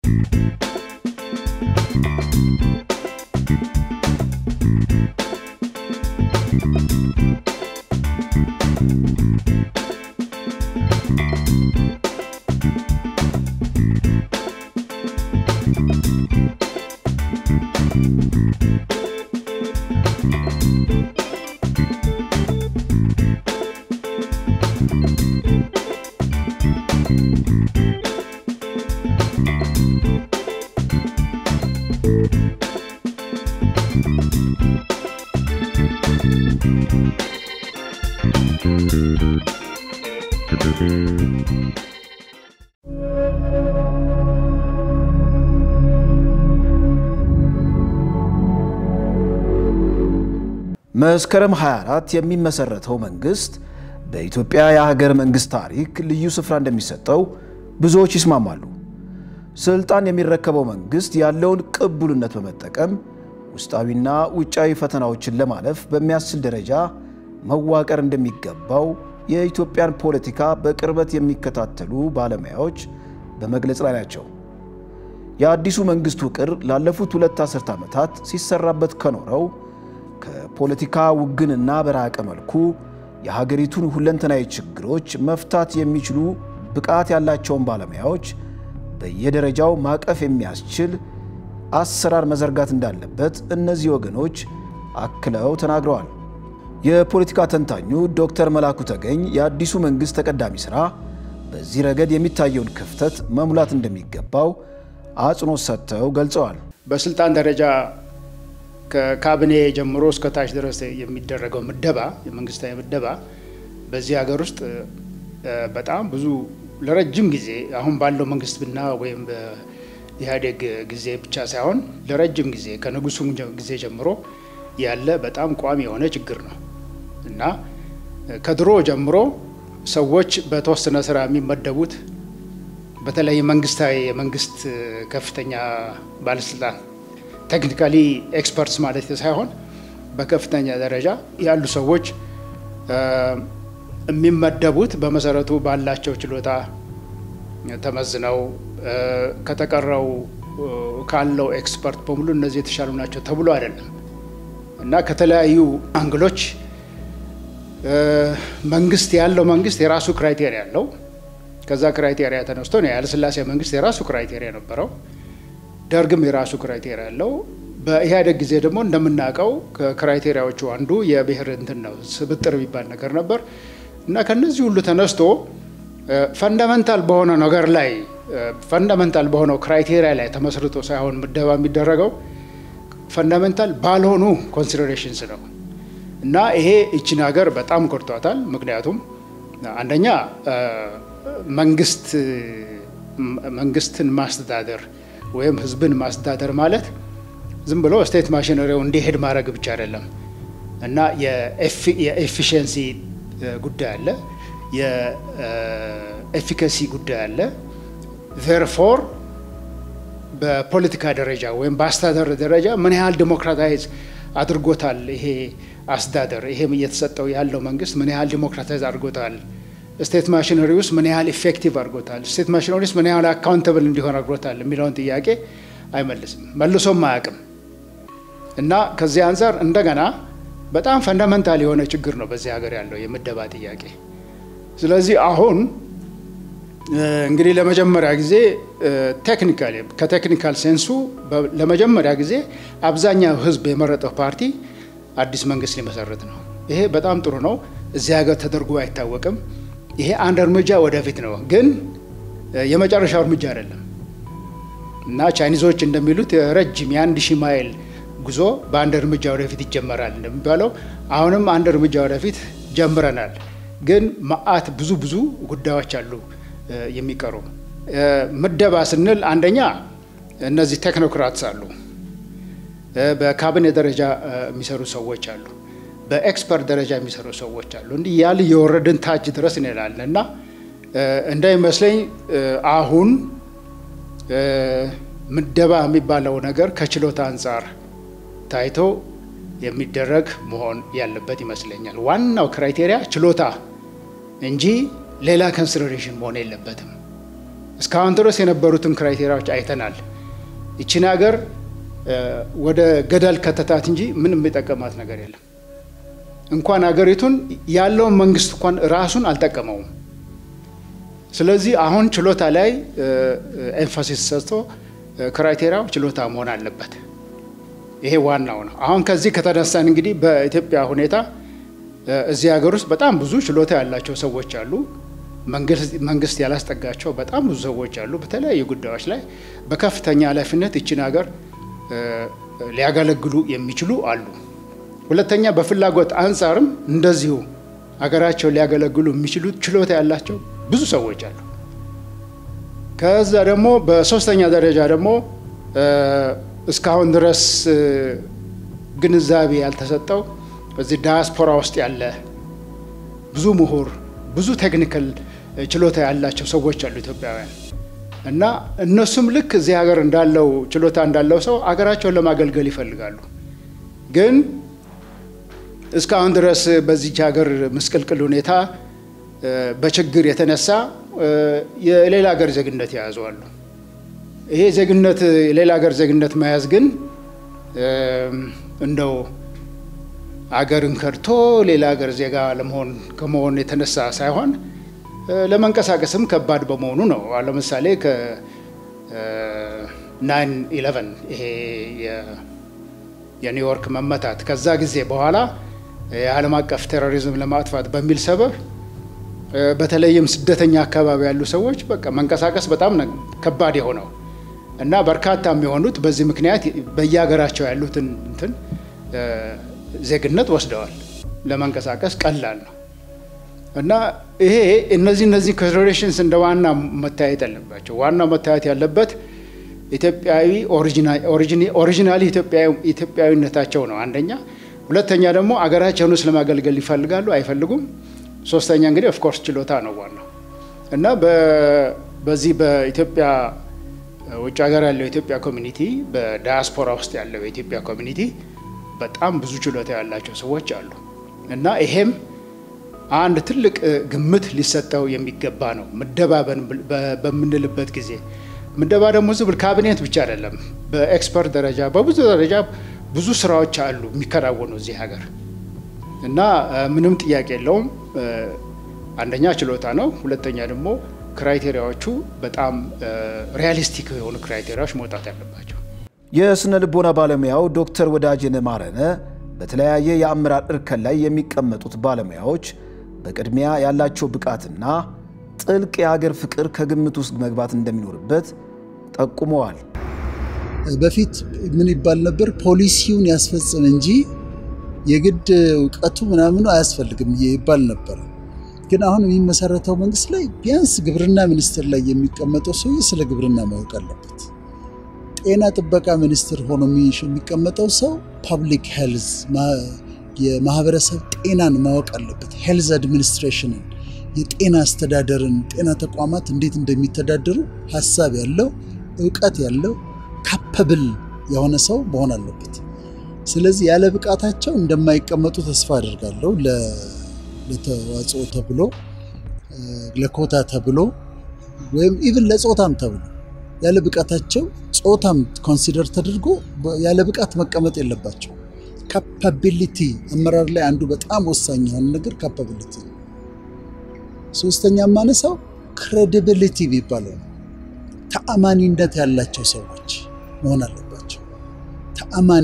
መስከረም 24 የሚመሰረተው መንግስት በኢትዮጵያ የሀገር መንግስት ታሪክ ልዩ ስፍራ እንደሚሰጠው ብዙዎች ይስማማሉ። ስልጣን የሚረከበው መንግስት ያለውን ቅቡልነት በመጠቀም ውስጣዊና ውጫዊ ፈተናዎችን ለማለፍ በሚያስችል ደረጃ መዋቀር እንደሚገባው የኢትዮጵያን ፖለቲካ በቅርበት የሚከታተሉ ባለሙያዎች በመግለጽ ላይ ናቸው። የአዲሱ መንግስት ውቅር ላለፉት ሁለት አስርት ዓመታት ሲሰራበት ከኖረው ከፖለቲካ ውግንና በራቀ መልኩ የሀገሪቱን ሁለንተናዊ ችግሮች መፍታት የሚችሉ ብቃት ያላቸውን ባለሙያዎች በየደረጃው ማቀፍ የሚያስችል አሰራር መዘርጋት እንዳለበት እነዚህ ወገኖች አክለው ተናግረዋል። የፖለቲካ ተንታኙ ዶክተር መላኩ ተገኝ የአዲሱ መንግስት ተቀዳሚ ሥራ በዚህ ረገድ የሚታየውን ክፍተት መሙላት እንደሚገባው አጽንኦት ሰጥተው ገልጸዋል። በስልጣን ደረጃ ከካቢኔ ጀምሮ እስከ ታች ድረስ የሚደረገው ምደባ የመንግስታዊ ምደባ በዚህ ሀገር ውስጥ በጣም ብዙ ለረጅም ጊዜ አሁን ባለው መንግስት ብና ወይም በኢህአዴግ ጊዜ ብቻ ሳይሆን ለረጅም ጊዜ ከንጉሱ ጊዜ ጀምሮ ያለ በጣም ቋሚ የሆነ ችግር ነው እና ከድሮ ጀምሮ ሰዎች በተወሰነ ስራ የሚመደቡት በተለይ መንግስታዊ የመንግስት ከፍተኛ ባለስልጣን ቴክኒካሊ ኤክስፐርትስ ማለት ሳይሆን በከፍተኛ ደረጃ ያሉ ሰዎች የሚመደቡት በመሰረቱ ባላቸው ችሎታ ተመዝነው ከተቀረው ካለው ኤክስፐርት በሙሉ እነዚህ የተሻሉ ናቸው ተብሎ አይደለም እና ከተለያዩ አንግሎች መንግስት ያለው መንግስት የራሱ ክራይቴሪያ አለው። ከዛ ክራይቴሪያ ተነስቶ ነው የኃይለሥላሴ መንግስት የራሱ ክራይቴሪያ ነበረው። ደርግም የራሱ ክራይቴሪያ አለው። በኢህአዴግ ጊዜ ደግሞ እንደምናውቀው ከክራይቴሪያዎቹ አንዱ የብሔር እንትን ነው ስብጥር የሚባል ነገር ነበር እና ከነዚህ ሁሉ ተነስቶ ፈንዳመንታል በሆነ ነገር ላይ ፈንዳመንታል በሆነው ክራይቴሪያ ላይ ተመስርቶ ሳይሆን ምደባ የሚደረገው ፈንዳመንታል ባልሆኑ ኮንሲደሬሽንስ ነው እና ይሄ ይችን ሀገር በጣም ጎድቷታል። ምክንያቱም አንደኛ መንግስት መንግስትን ማስተዳደር ወይም ህዝብን ማስተዳደር ማለት ዝም ብሎ ስቴት ማሽነሪው እንዲሄድ ማድረግ ብቻ አይደለም እና የኤፊሽንሲ ጉዳይ አለ፣ የኤፊካሲ ጉዳይ አለ። ዜርፎር በፖለቲካ ደረጃ ወይም በአስተዳደር ደረጃ ምን ያህል ዲሞክራታይዝ አድርጎታል ይሄ አስተዳደር ይሄ እየተሰጠው ያለው መንግስት ምን ያህል ዲሞክራታይዝ አድርጎታል ስቴት ማሽነሪ ውስጥ ምን ያህል ኢፌክቲቭ አድርጎታል፣ ስቴት ማሽነሪ ውስጥ ምን ያህል አካውንተብል እንዲሆን አድርጎታል የሚለውን ጥያቄ አይመልስም፣ መልሶም አያውቅም። እና ከዚህ አንጻር እንደገና በጣም ፈንዳመንታል የሆነ ችግር ነው በዚህ ሀገር ያለው የምደባ ጥያቄ። ስለዚህ አሁን እንግዲህ ለመጀመሪያ ጊዜ ቴክኒካል ከቴክኒካል ሴንሱ ለመጀመሪያ ጊዜ አብዛኛው ህዝብ የመረጠው ፓርቲ አዲስ መንግስት ሊመሰረት ነው። ይሄ በጣም ጥሩ ነው። እዚህ ሀገር ተደርጎ አይታወቅም። ይሄ አንድ እርምጃ ወደፊት ነው፣ ግን የመጨረሻው እርምጃ አይደለም እና ቻይኒዞች እንደሚሉት ረጅም የአንድ ሺህ ማይል ጉዞ በአንድ እርምጃ ወደፊት ይጀመራል እንደሚባለው አሁንም አንድ እርምጃ ወደፊት ጀምረናል፣ ግን መአት ብዙ ብዙ ጉዳዮች አሉ የሚቀሩ። ምደባ ስንል አንደኛ እነዚህ ቴክኖክራትስ አሉ፣ በካቢኔ ደረጃ የሚሰሩ ሰዎች አሉ በኤክስፐርት ደረጃ የሚሰሩ ሰዎች አሉ። እንዲህ ያል የወረድን ታች ድረስ እንላለን እና እንዳይመስለኝ አሁን ምደባ የሚባለው ነገር ከችሎታ አንጻር ታይቶ የሚደረግ መሆን ያለበት ይመስለኛል። ዋናው ክራይቴሪያ ችሎታ እንጂ ሌላ ኮንሲደሬሽን መሆን የለበትም እስካሁን ድረስ የነበሩትን ክራይቴሪያዎች አይተናል። ይችን ሀገር ወደ ገደል ከተታት እንጂ ምንም የጠቀማት ነገር የለም። እንኳን ሀገሪቱን ያለውን መንግስት እንኳን ራሱን አልጠቀመውም። ስለዚህ አሁን ችሎታ ላይ ኤንፋሲስ ሰጥቶ ክራይቴሪያው ችሎታ መሆን አለበት። ይሄ ዋናው ነው። አሁን ከዚህ ከተነሳን እንግዲህ በኢትዮጵያ ሁኔታ እዚህ ሀገር ውስጥ በጣም ብዙ ችሎታ ያላቸው ሰዎች አሉ። መንግስት ያላስጠጋቸው በጣም ብዙ ሰዎች አሉ። በተለያዩ ጉዳዮች ላይ በከፍተኛ ኃላፊነት ይችን ሀገር ሊያገለግሉ የሚችሉ አሉ። ሁለተኛ በፍላጎት አንጻርም እንደዚሁ ሀገራቸው ሊያገለግሉ የሚችሉ ችሎታ ያላቸው ብዙ ሰዎች አሉ። ከዛ ደግሞ በሶስተኛ ደረጃ ደግሞ እስካሁን ድረስ ግንዛቤ ያልተሰጠው በዚህ ዳያስፖራ ውስጥ ያለ ብዙ ምሁር፣ ብዙ ቴክኒካል ችሎታ ያላቸው ሰዎች አሉ ኢትዮጵያውያን እና እነሱም ልክ እዚህ ሀገር እንዳለው ችሎታ እንዳለው ሰው ሀገራቸውን ለማገልገል ይፈልጋሉ። ግን እስካሁን ድረስ በዚች ሀገር ምስቅልቅል ሁኔታ በችግር የተነሳ የሌላ ሀገር ዜግነት የያዙ አሉ። ይሄ ዜግነት የሌላ ሀገር ዜግነት መያዝ ግን እንደው አገርን ከድቶ ሌላ ሀገር ዜጋ ለመሆን ከመሆን የተነሳ ሳይሆን ለመንቀሳቀስም ከባድ በመሆኑ ነው። ለምሳሌ ከናይን ኢለቨን ይሄ የኒውዮርክ መመታት ከዛ ጊዜ በኋላ የዓለም አቀፍ ቴሮሪዝም ለማጥፋት በሚል ሰበብ በተለይም ስደተኛ አካባቢ ያሉ ሰዎች በቃ መንቀሳቀስ በጣም ከባድ የሆነው እና በርካታ የሚሆኑት በዚህ ምክንያት በየሀገራቸው ያሉትን እንትን ዜግነት ወስደዋል። ለመንቀሳቀስ ቀላል ነው እና ይሄ እነዚህ እነዚህ ኮንሲደሬሽንስ እንደ ዋና መታየት ያለባቸው ዋናው መታየት ያለበት ኢትዮጵያዊ ኦሪጂናሊ ኢትዮጵያዊነታቸው ነው አንደኛ። ሁለተኛ ደግሞ አገራቸውን ውስጥ ለማገልገል ይፈልጋሉ አይፈልጉም። ሶስተኛ እንግዲህ ኦፍኮርስ ችሎታ ነው ዋናው እና በዚህ በኢትዮጵያ ውጭ ሀገር ያለው የኢትዮጵያ ኮሚኒቲ በዳያስፖራ ውስጥ ያለው የኢትዮጵያ ኮሚኒቲ በጣም ብዙ ችሎታ ያላቸው ሰዎች አሉ እና ይሄም አንድ ትልቅ ግምት ሊሰጠው የሚገባ ነው። ምደባ በምንልበት ጊዜ ምደባ ደግሞ ዝብል ካቢኔት ብቻ አይደለም። በኤክስፐርት ደረጃ በብዙ ደረጃ ብዙ ስራዎች አሉ የሚከናወኑ እዚህ ሀገር እና ምንም ጥያቄ የለውም። አንደኛ ችሎታ ነው። ሁለተኛ ደግሞ ክራይቴሪያዎቹ በጣም ሪያሊስቲክ የሆኑ ክራይቴሪያዎች መውጣት ያለባቸው። የስነ ልቦና ባለሙያው ዶክተር ወዳጅነ ማረነ በተለያየ የአመራር እርከን ላይ የሚቀመጡት ባለሙያዎች በቅድሚያ ያላቸው ብቃትና ጥልቅ የሀገር ፍቅር ከግምት ውስጥ መግባት እንደሚኖርበት ጠቁመዋል። በፊት ምን ይባል ነበር? ፖሊሲውን ያስፈጽም እንጂ የግድ እውቀቱ ምናምኑ አያስፈልግም ይባል ነበር። ግን አሁን የሚመሰረተው መንግስት ላይ ቢያንስ ግብርና ሚኒስቴር ላይ የሚቀመጠው ሰውዬ ስለ ግብርና ማወቅ አለበት። ጤና ጥበቃ ሚኒስትር ሆኖ የሚቀመጠው ሰው ፐብሊክ ሄልዝ የማህበረሰብ ጤናን ማወቅ አለበት። ሄልዝ አድሚኒስትሬሽንን፣ የጤና አስተዳደርን፣ ጤና ተቋማት እንዴት እንደሚተዳደሩ ሀሳብ ያለው እውቀት ያለው ካፐብል የሆነ ሰው መሆን አለበት። ስለዚህ ያለ ብቃታቸው እንደማይቀመጡ ተስፋ አድርጋለሁ። ለተዋጽኦ ተብሎ ለኮታ ተብሎ ወይም ኢቭን ለጾታም ተብሎ ያለ ብቃታቸው ጾታም ኮንሲደር ተደርጎ ያለ ብቃት መቀመጥ የለባቸው። ካፓቢሊቲ አመራር ላይ አንዱ በጣም ወሳኝ የሆነ ነገር ካፓቢሊቲ ነው። ሶስተኛ የማነሳው ክሬዲቢሊቲ የሚባለው ነው። ተአማኒነት ያላቸው ሰዎች መሆን አለባቸው። ተአማኒ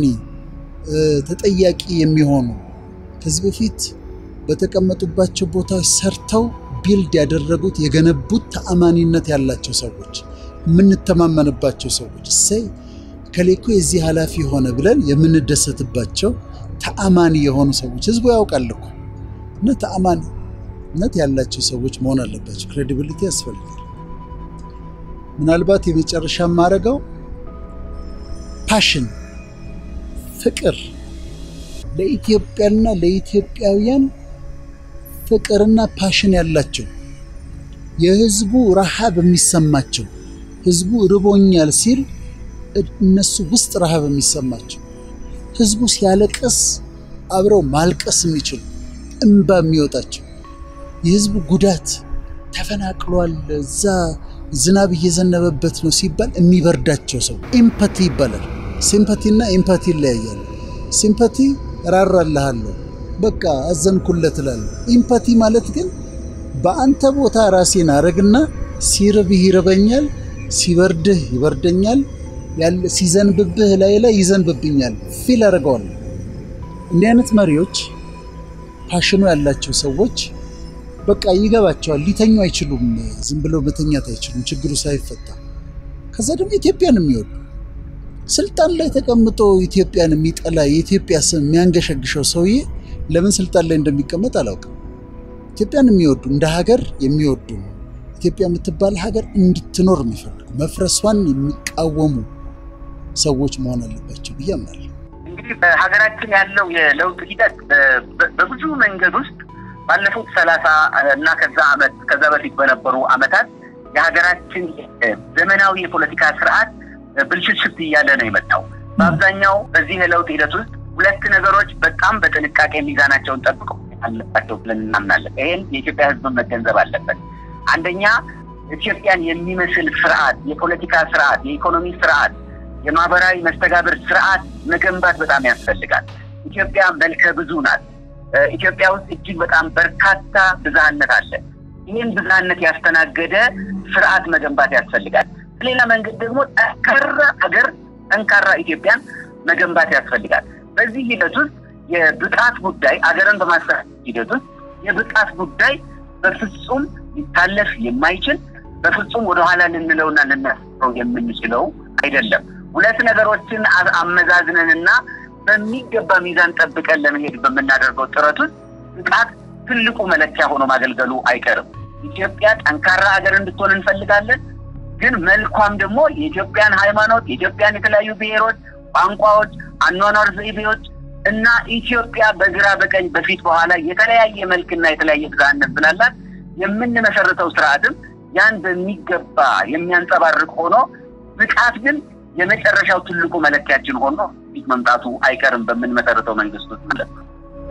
ተጠያቂ የሚሆኑ ከዚህ በፊት በተቀመጡባቸው ቦታዎች ሰርተው ቢልድ ያደረጉት የገነቡት ተአማኒነት ያላቸው ሰዎች የምንተማመንባቸው ሰዎች እሰይ ከሌኮ የዚህ ኃላፊ ሆነ ብለን የምንደሰትባቸው ተአማኒ የሆኑ ሰዎች ህዝቡ ያውቃል እኮ እና ተአማኒነት ያላቸው ሰዎች መሆን አለባቸው። ክሬዲቢሊቲ ያስፈልጋል። ምናልባት የመጨረሻ የማደርገው ፓሽን፣ ፍቅር ለኢትዮጵያና ለኢትዮጵያውያን ፍቅርና ፓሽን ያላቸው የህዝቡ ረሃብ የሚሰማቸው ህዝቡ ርቦኛል ሲል እነሱ ውስጥ ረሃብ የሚሰማቸው ህዝቡ ሲያለቅስ አብረው ማልቀስ የሚችሉ እንባ የሚወጣቸው የህዝቡ ጉዳት ተፈናቅሏል፣ እዛ ዝናብ እየዘነበበት ነው ሲባል የሚበርዳቸው ሰው ኢምፓቲ ይባላል። ሲምፓቲ እና ኢምፓቲ ይለያያሉ። ሲምፓቲ ራራልሃለሁ፣ በቃ አዘንኩለት እላለሁ። ኢምፓቲ ማለት ግን በአንተ ቦታ ራሴን አረግና ሲርብህ ይርበኛል፣ ሲበርድህ ይበርደኛል፣ ሲዘንብብህ ላይ ላይ ይዘንብብኛል፣ ፊል አደርገዋለሁ። እንዲህ አይነት መሪዎች ፓሽኑ ያላቸው ሰዎች በቃ ይገባቸዋል። ሊተኙ አይችሉም። ዝም ብለው መተኛት አይችሉም ችግሩ ሳይፈታ። ከዛ ደግሞ ኢትዮጵያን የሚወዱ ስልጣን ላይ ተቀምጦ ኢትዮጵያን የሚጠላ የኢትዮጵያ ስም የሚያንገሸግሸው ሰውዬ ለምን ስልጣን ላይ እንደሚቀመጥ አላውቅም። ኢትዮጵያን የሚወዱ እንደ ሀገር የሚወዱ ኢትዮጵያ የምትባል ሀገር እንድትኖር የሚፈልጉ መፍረሷን የሚቃወሙ ሰዎች መሆን አለባቸው ብዬ አምናለሁ። እንግዲህ በሀገራችን ያለው የለውጥ ሂደት በብዙ መንገድ ውስጥ ባለፉት ሰላሳ እና ከዛ አመት ከዛ በፊት በነበሩ አመታት የሀገራችን ዘመናዊ የፖለቲካ ስርዓት ብልሽሽት እያለ ነው የመጣው። በአብዛኛው በዚህ የለውጥ ሂደት ውስጥ ሁለት ነገሮች በጣም በጥንቃቄ ሚዛናቸውን ጠብቀው አለባቸው ብለን እናምናለን። ይህን የኢትዮጵያ ሕዝብ መገንዘብ አለበት። አንደኛ ኢትዮጵያን የሚመስል ስርዓት፣ የፖለቲካ ስርዓት፣ የኢኮኖሚ ስርዓት፣ የማህበራዊ መስተጋብር ስርዓት መገንባት በጣም ያስፈልጋል። ኢትዮጵያ መልከ ብዙ ናት። ኢትዮጵያ ውስጥ እጅግ በጣም በርካታ ብዝሃነት አለ። ይህን ብዝሃነት ያስተናገደ ስርዓት መገንባት ያስፈልጋል። በሌላ መንገድ ደግሞ ጠንካራ ሀገር፣ ጠንካራ ኢትዮጵያን መገንባት ያስፈልጋል። በዚህ ሂደት ውስጥ የብቃት ጉዳይ አገርን በማስተዳደር ሂደት ውስጥ የብቃት ጉዳይ በፍጹም ሊታለፍ የማይችል በፍጹም ወደኋላ ልንለውና ልናስረው የምንችለው አይደለም። ሁለት ነገሮችን አመዛዝነንና በሚገባ ሚዛን ጠብቀን ለመሄድ በምናደርገው ጥረት ውስጥ ብቃት ትልቁ መለኪያ ሆኖ ማገልገሉ አይቀርም። ኢትዮጵያ ጠንካራ ሀገር እንድትሆን እንፈልጋለን። ግን መልኳም ደግሞ የኢትዮጵያን ሃይማኖት፣ የኢትዮጵያን የተለያዩ ብሔሮች፣ ቋንቋዎች፣ አኗኗር ዘይቤዎች እና ኢትዮጵያ በግራ በቀኝ በፊት በኋላ የተለያየ መልክና የተለያየ ብዝሃነት ስላላት የምንመሰርተው ስርዓትም ያን በሚገባ የሚያንጸባርቅ ሆኖ ብቃት ግን የመጨረሻው ትልቁ መለኪያችን ሆኖ ፊት መምጣቱ አይቀርም በምንመሰርተው መንግስት ውስጥ ማለት ነው።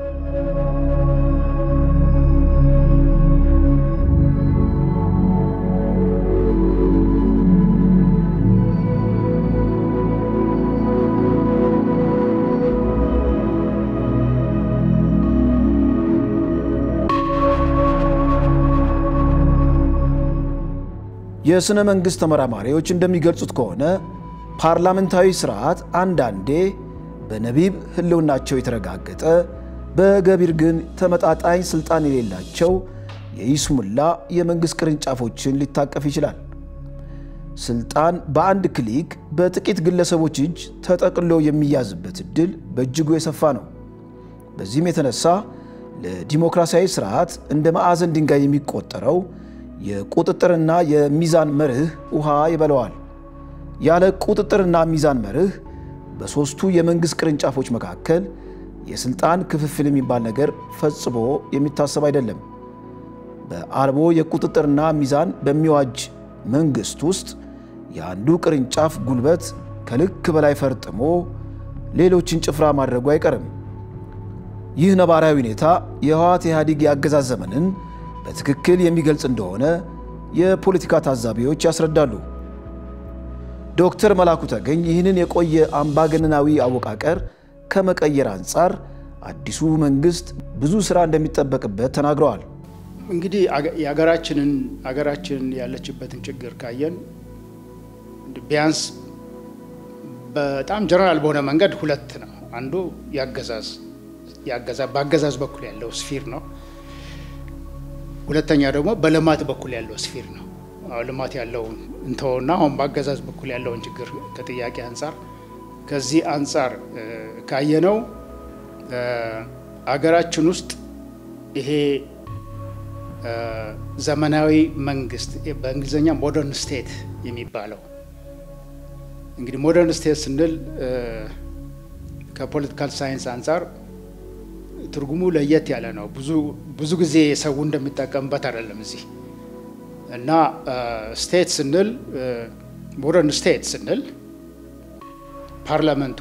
የሥነ መንግሥት ተመራማሪዎች እንደሚገልጹት ከሆነ ፓርላመንታዊ ስርዓት አንዳንዴ በነቢብ ህልውናቸው የተረጋገጠ በገቢር ግን ተመጣጣኝ ስልጣን የሌላቸው የይስሙላ የመንግሥት ቅርንጫፎችን ሊታቀፍ ይችላል። ስልጣን በአንድ ክሊክ በጥቂት ግለሰቦች እጅ ተጠቅሎ የሚያዝበት ዕድል በእጅጉ የሰፋ ነው። በዚህም የተነሳ ለዲሞክራሲያዊ ስርዓት እንደ ማዕዘን ድንጋይ የሚቆጠረው የቁጥጥርና የሚዛን መርህ ውሃ ይበለዋል። ያለ ቁጥጥርና ሚዛን መርህ በሦስቱ የመንግሥት ቅርንጫፎች መካከል የሥልጣን ክፍፍል የሚባል ነገር ፈጽሞ የሚታሰብ አይደለም። በአልቦ የቁጥጥርና ሚዛን በሚዋጅ መንግሥት ውስጥ የአንዱ ቅርንጫፍ ጉልበት ከልክ በላይ ፈርጥሞ ሌሎችን ጭፍራ ማድረጉ አይቀርም። ይህ ነባራዊ ሁኔታ የህወሓት ኢህአዴግ የአገዛዝ ዘመንን በትክክል የሚገልጽ እንደሆነ የፖለቲካ ታዛቢዎች ያስረዳሉ። ዶክተር መላኩ ተገኝ ይህንን የቆየ አምባገነናዊ አወቃቀር ከመቀየር አንጻር አዲሱ መንግስት ብዙ ስራ እንደሚጠበቅበት ተናግረዋል። እንግዲህ የሀገራችንን ሀገራችንን ያለችበትን ችግር ካየን ቢያንስ በጣም ጀነራል በሆነ መንገድ ሁለት ነው። አንዱ የአገዛዝ በአገዛዝ በኩል ያለው ስፊር ነው። ሁለተኛ ደግሞ በልማት በኩል ያለው ስፊር ነው። ልማት ያለውን እንተውና አሁን በአገዛዝ በኩል ያለውን ችግር ከጥያቄ አንጻር ከዚህ አንጻር ካየነው አገራችን ውስጥ ይሄ ዘመናዊ መንግስት በእንግሊዝኛ ሞደርን ስቴት የሚባለው እንግዲህ ሞደርን ስቴት ስንል ከፖለቲካል ሳይንስ አንጻር ትርጉሙ ለየት ያለ ነው። ብዙ ብዙ ጊዜ ሰው እንደሚጠቀምበት አይደለም እዚህ እና ስቴት ስንል ሞደርን ስቴት ስንል ፓርላመንቱ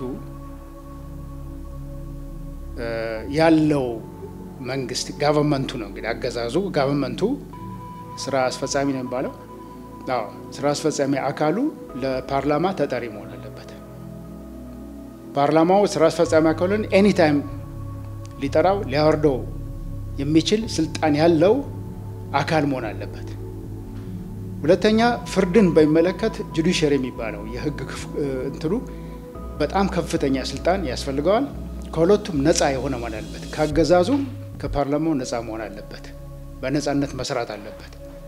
ያለው መንግስት ጋቨርንመንቱ ነው እንግዲህ አገዛዙ ጋቨርንመንቱ ስራ አስፈጻሚ ነው የሚባለው አዎ ስራ አስፈጻሚ አካሉ ለፓርላማ ተጠሪ መሆን አለበት። ፓርላማው ስራ አስፈጻሚ አካሉን ኤኒታይም ሊጠራው ሊያወርደው የሚችል ስልጣን ያለው አካል መሆን አለበት። ሁለተኛ ፍርድን በሚመለከት ጁዲሽሪ የሚባለው የህግ እንትኑ በጣም ከፍተኛ ስልጣን ያስፈልገዋል። ከሁለቱም ነፃ የሆነ መሆን አለበት። ከአገዛዙም ከፓርላማው ነፃ መሆን አለበት። በነፃነት መስራት አለበት።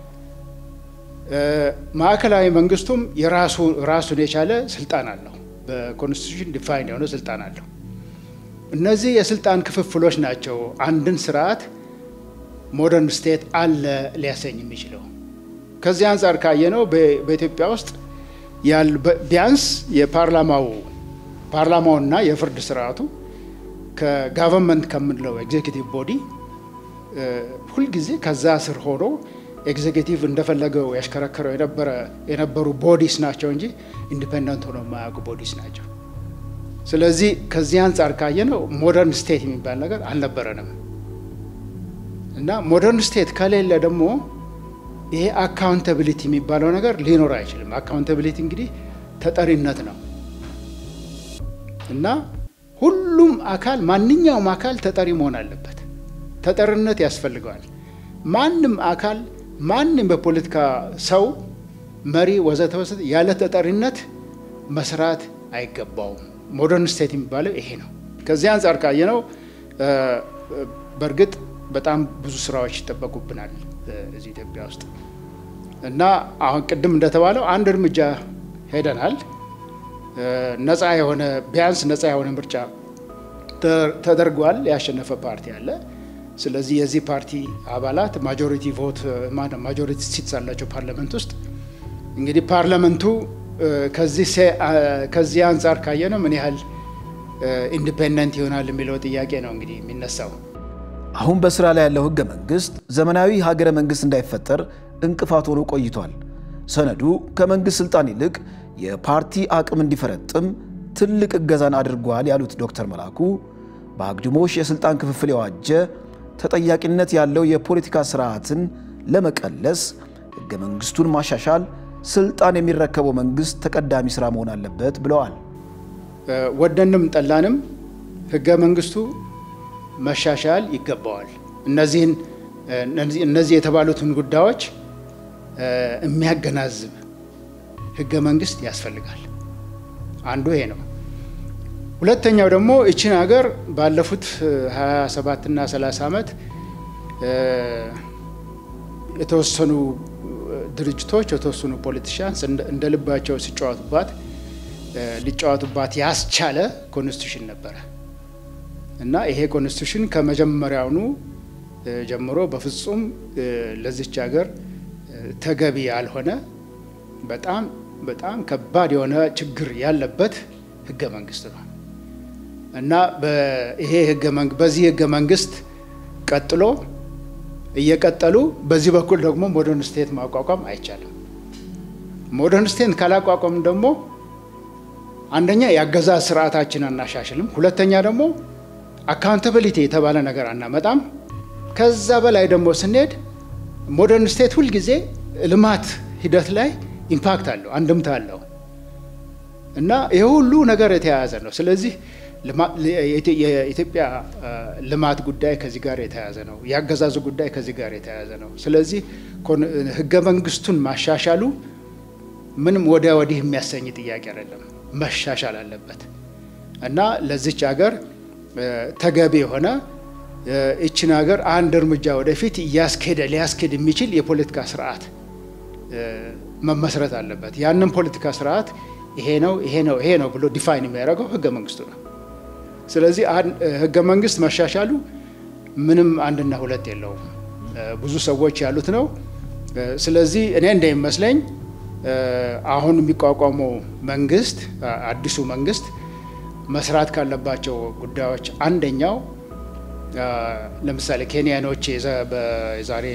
ማዕከላዊ መንግስቱም የራሱ ራሱን የቻለ ስልጣን አለው። በኮንስቲቱሽን ዲፋይን የሆነ ስልጣን አለው። እነዚህ የስልጣን ክፍፍሎች ናቸው አንድን ስርዓት ሞደርን ስቴት አለ ሊያሰኝ የሚችለው። ከዚህ አንጻር ካየነው በኢትዮጵያ ውስጥ ቢያንስ የፓርላማው ፓርላማውና የፍርድ ስርዓቱ ከጋቨርንመንት ከምንለው ኤግዜኪቲቭ ቦዲ ሁልጊዜ ከዛ ስር ሆኖ ኤግዜኪቲቭ እንደፈለገው ያሽከረከረው የነበሩ ቦዲስ ናቸው እንጂ ኢንዲፔንደንት ሆኖ የማያውቁ ቦዲስ ናቸው። ስለዚህ ከዚህ አንጻር ካየነው ሞደርን ስቴት የሚባል ነገር አልነበረንም እና ሞደርን ስቴት ከሌለ ደግሞ ይሄ አካውንታቢሊቲ የሚባለው ነገር ሊኖር አይችልም። አካውንታቢሊቲ እንግዲህ ተጠሪነት ነው እና ሁሉም አካል ማንኛውም አካል ተጠሪ መሆን አለበት። ተጠሪነት ያስፈልገዋል። ማንም አካል ማንም በፖለቲካ ሰው መሪ ወዘተ ወዘተ ያለ ተጠሪነት መስራት አይገባውም። ሞደርን ስቴት የሚባለው ይሄ ነው። ከዚህ አንጻር ካየነው በእርግጥ በጣም ብዙ ስራዎች ይጠበቁብናል እዚህ ኢትዮጵያ ውስጥ እና አሁን ቅድም እንደተባለው አንድ እርምጃ ሄደናል። ነፃ የሆነ ቢያንስ ነፃ የሆነ ምርጫ ተደርጓል። ያሸነፈ ፓርቲ አለ። ስለዚህ የዚህ ፓርቲ አባላት ማጆሪቲ ቮት ማጆሪቲ ሲትስ አላቸው ፓርላመንት ውስጥ። እንግዲህ ፓርላመንቱ ከዚህ አንጻር ካየ ነው ምን ያህል ኢንዲፔንደንት ይሆናል የሚለው ጥያቄ ነው እንግዲህ የሚነሳው። አሁን በስራ ላይ ያለው ህገ መንግስት ዘመናዊ ሀገረ መንግስት እንዳይፈጠር እንቅፋት ሆኖ ቆይቷል። ሰነዱ ከመንግስት ስልጣን ይልቅ የፓርቲ አቅም እንዲፈረጥም ትልቅ እገዛን አድርጓል ያሉት ዶክተር መላኩ በአግድሞሽ የስልጣን ክፍፍል የዋጀ ተጠያቂነት ያለው የፖለቲካ ስርዓትን ለመቀለስ ህገ መንግስቱን ማሻሻል ስልጣን የሚረከበው መንግስት ተቀዳሚ ስራ መሆን አለበት ብለዋል። ወደንም ጠላንም ህገ መንግስቱ መሻሻል ይገባዋል። እነዚህን እነዚህ የተባሉትን ጉዳዮች የሚያገናዝብ ህገ መንግስት ያስፈልጋል። አንዱ ይሄ ነው። ሁለተኛው ደግሞ እችን ሀገር ባለፉት 27 እና 30 ዓመት የተወሰኑ ድርጅቶች የተወሰኑ ፖለቲሽያንስ እንደ ልባቸው ሲጫወቱባት ሊጫወቱባት ያስቻለ ኮንስቲቱሽን ነበረ እና ይሄ ኮንስቲቱሽን ከመጀመሪያውኑ ጀምሮ በፍጹም ለዚች ሀገር ተገቢ ያልሆነ በጣም በጣም ከባድ የሆነ ችግር ያለበት ህገ መንግስት ነው እና ይሄ በዚህ ህገ መንግስት ቀጥሎ እየቀጠሉ በዚህ በኩል ደግሞ ሞደርን ስቴት ማቋቋም አይቻልም። ሞደርን ስቴት ካላቋቋም ደግሞ አንደኛ የአገዛዝ ስርዓታችን አናሻሽልም፣ ሁለተኛ ደግሞ አካውንታብሊቲ የተባለ ነገር አናመጣም። ከዛ በላይ ደግሞ ስንሄድ ሞደርን ስቴት ሁልጊዜ ልማት ሂደት ላይ ኢምፓክት አለው፣ አንድምታ አለው እና ይህ ሁሉ ነገር የተያያዘ ነው። ስለዚህ የኢትዮጵያ ልማት ጉዳይ ከዚህ ጋር የተያያዘ ነው። የአገዛዙ ጉዳይ ከዚህ ጋር የተያያዘ ነው። ስለዚህ ህገ መንግስቱን ማሻሻሉ ምንም ወዲያ ወዲህ የሚያሰኝ ጥያቄ አይደለም፣ መሻሻል አለበት እና ለዚች ሀገር ተገቢ የሆነ ይችን ሀገር አንድ እርምጃ ወደፊት እያስኬደ ሊያስኬድ የሚችል የፖለቲካ ስርዓት መመስረት አለበት። ያንን ፖለቲካ ስርዓት ይሄ ነው ይሄ ነው ይሄ ነው ብሎ ዲፋይን የሚያደርገው ህገ መንግስቱ ነው። ስለዚህ ህገ መንግስት መሻሻሉ ምንም አንድና ሁለት የለውም፣ ብዙ ሰዎች ያሉት ነው። ስለዚህ እኔ እንደሚመስለኝ አሁን የሚቋቋመው መንግስት አዲሱ መንግስት መስራት ካለባቸው ጉዳዮች አንደኛው ለምሳሌ ኬንያኖች የዛሬ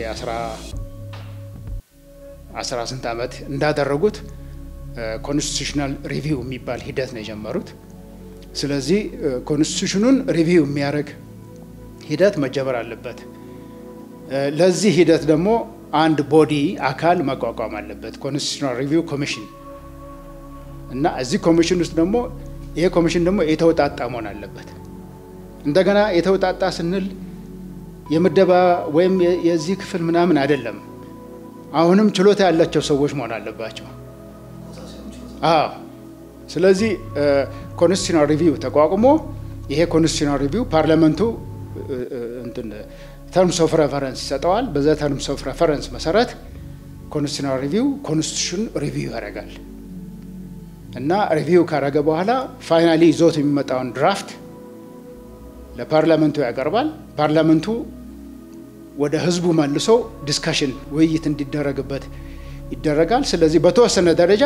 አስራ ስንት ዓመት እንዳደረጉት ኮንስቲቱሽናል ሪቪው የሚባል ሂደት ነው የጀመሩት። ስለዚህ ኮንስቲቱሽኑን ሪቪው የሚያደርግ ሂደት መጀመር አለበት። ለዚህ ሂደት ደግሞ አንድ ቦዲ አካል መቋቋም አለበት፣ ኮንስቲቱሽናል ሪቪው ኮሚሽን እና እዚህ ኮሚሽን ውስጥ ደግሞ ይሄ ኮሚሽን ደግሞ የተውጣጣ መሆን አለበት። እንደገና የተውጣጣ ስንል የምደባ ወይም የዚህ ክፍል ምናምን አይደለም። አሁንም ችሎታ ያላቸው ሰዎች መሆን አለባቸው። አዎ። ስለዚህ ኮንስቲቱሽናል ሪቪው ተቋቁሞ ይሄ ኮንስቲቱሽናል ሪቪው ፓርላመንቱ ተርምስ ኦፍ ሬፈረንስ ይሰጠዋል። በዛ ተርምስ ኦፍ ሬፈረንስ መሰረት ኮንስቲቱሽናል ሪቪው ኮንስቲቱሽን ሪቪው ያደርጋል እና ሪቪው ካደረገ በኋላ ፋይናሊ ይዞት የሚመጣውን ድራፍት ለፓርላመንቱ ያቀርባል። ፓርላመንቱ ወደ ህዝቡ መልሶ ዲስካሽን ውይይት እንዲደረግበት ይደረጋል። ስለዚህ በተወሰነ ደረጃ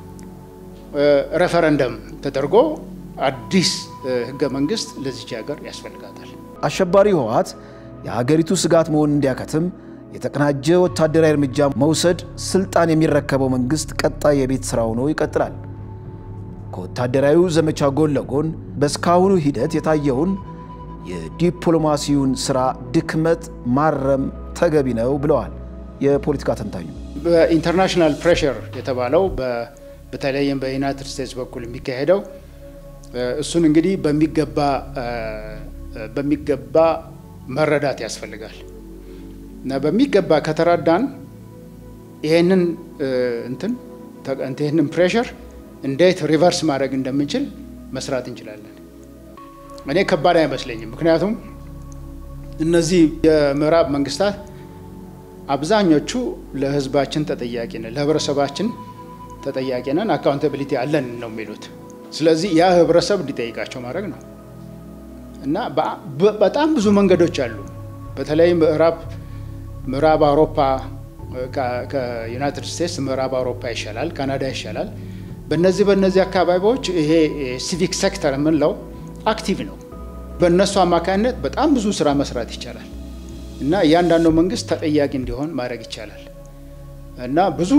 ሬፈረንደም ተደርጎ አዲስ ህገ መንግስት ለዚች ሀገር ያስፈልጋታል። አሸባሪ ህወሓት የሀገሪቱ ስጋት መሆን እንዲያከትም የተቀናጀ ወታደራዊ እርምጃ መውሰድ ስልጣን የሚረከበው መንግስት ቀጣይ የቤት ስራ ሆኖ ይቀጥላል። ከወታደራዊው ዘመቻ ጎን ለጎን በእስካሁኑ ሂደት የታየውን የዲፕሎማሲውን ስራ ድክመት ማረም ተገቢ ነው ብለዋል የፖለቲካ ተንታኙ። በኢንተርናሽናል ፕሬሽር የተባለው በተለይም በዩናይትድ ስቴትስ በኩል የሚካሄደው እሱን እንግዲህ በሚገባ በሚገባ መረዳት ያስፈልጋል እና በሚገባ ከተረዳን ይሄንን እንትን ይህንን ፕሬሽር እንዴት ሪቨርስ ማድረግ እንደምንችል መስራት እንችላለን። እኔ ከባድ አይመስለኝም። ምክንያቱም እነዚህ የምዕራብ መንግስታት አብዛኞቹ ለህዝባችን ተጠያቂ ነን፣ ለህብረተሰባችን ተጠያቂ ነን፣ አካውንታቢሊቲ አለን ነው የሚሉት። ስለዚህ ያ ህብረተሰብ እንዲጠይቃቸው ማድረግ ነው እና በጣም ብዙ መንገዶች አሉ። በተለይ ምዕራብ ምዕራብ አውሮፓ ከዩናይትድ ስቴትስ ምዕራብ አውሮፓ ይሻላል፣ ካናዳ ይሻላል። በነዚህ በነዚህ አካባቢዎች ይሄ ሲቪክ ሴክተር የምንለው አክቲቭ ነው። በእነሱ አማካኝነት በጣም ብዙ ስራ መስራት ይቻላል እና እያንዳንዱ መንግስት ተጠያቂ እንዲሆን ማድረግ ይቻላል እና ብዙ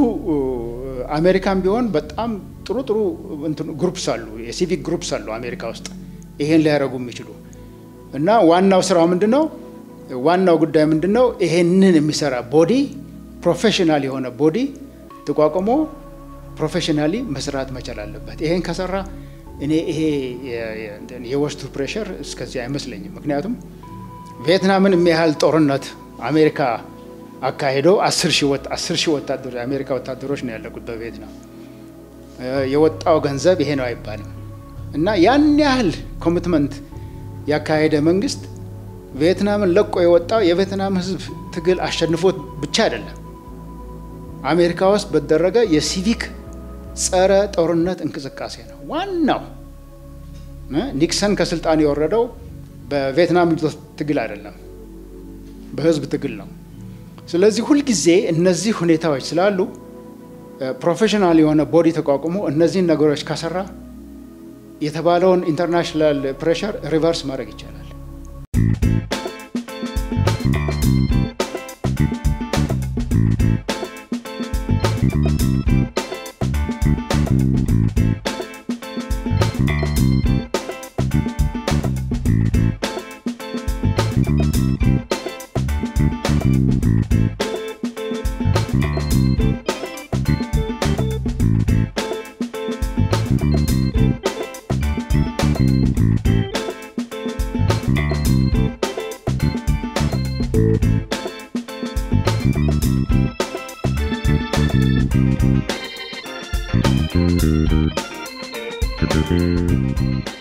አሜሪካን ቢሆን በጣም ጥሩ ጥሩ ግሩፕስ አሉ፣ የሲቪክ ግሩፕስ አሉ አሜሪካ ውስጥ ይሄን ሊያደርጉ የሚችሉ እና ዋናው ስራው ምንድን ነው? ዋናው ጉዳይ ምንድን ነው? ይሄንን የሚሰራ ቦዲ ፕሮፌሽናል የሆነ ቦዲ ተቋቁሞ ፕሮፌሽናሊ መስራት መቻል አለበት። ይሄን ከሰራ እኔ ይሄ የወስቱ ፕሬሸር እስከዚህ አይመስለኝም። ምክንያቱም ቪየትናምን የሚያህል ጦርነት አሜሪካ አካሄዶ አስር ሺህ ወታደሮች የአሜሪካ ወታደሮች ነው ያለቁት በቪየትናም። የወጣው ገንዘብ ይሄ ነው አይባልም እና ያን ያህል ኮሚትመንት ያካሄደ መንግስት ቪየትናምን ለቆ የወጣው የቪየትናም ህዝብ ትግል አሸንፎት ብቻ አይደለም። አሜሪካ ውስጥ በተደረገ የሲቪክ ጸረ ጦርነት እንቅስቃሴ ነው ዋናው። ኒክሰን ከስልጣን የወረደው በቪየትናም ትግል አይደለም፣ በህዝብ ትግል ነው። ስለዚህ ሁልጊዜ እነዚህ ሁኔታዎች ስላሉ ፕሮፌሽናል የሆነ ቦዲ ተቋቁሞ እነዚህን ነገሮች ከሰራ የተባለውን ኢንተርናሽናል ፕሬሸር ሪቨርስ ማድረግ ይቻላል። Thank you.